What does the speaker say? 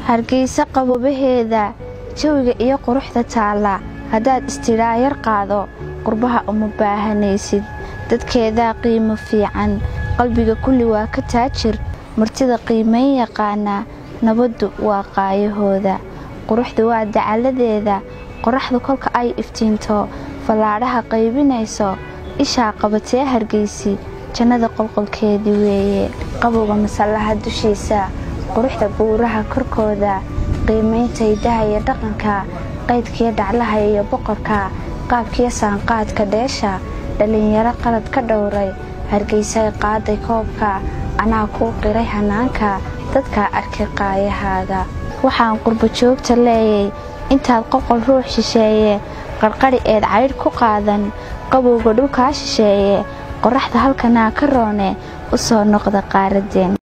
hargeysa qaboobaheeda jawiga iyo quruxda taalla haddaad istidhaa yar qaado qurbaha uma baahanaysid dadkeedaa qiimo fiican qalbiga kulli waa ka taajir martida qiimayn yaqaana nabaddu waa qaayahooda quruxdu waa dacalladeeda qoraxdu kolka ay iftiinto fallaadhaha qaybinayso ishaa qabatee hargeysi jannada qolqolkeedii weeye qabowga masallaha dushiisa quruxda buuraha korkooda qiimaynta hidaha iyo dhaqanka qaydkiyo dhaclaha iyo boqorka qaabkiyo saanqaadka dheesha dhallinyaro qalad ka dhowray hargeysay qaaday koobka anaa kuu qiray hanaanka dadkaa arkay qaayahaaga waxaan qurbo joogta leeyay intaad qoqol ruux shisheeye qarqadhi eed caydh ku qaadan qabowga dhulkaa shisheeye qoraxda halkanaa ka roone u soo noqda qaaraddeen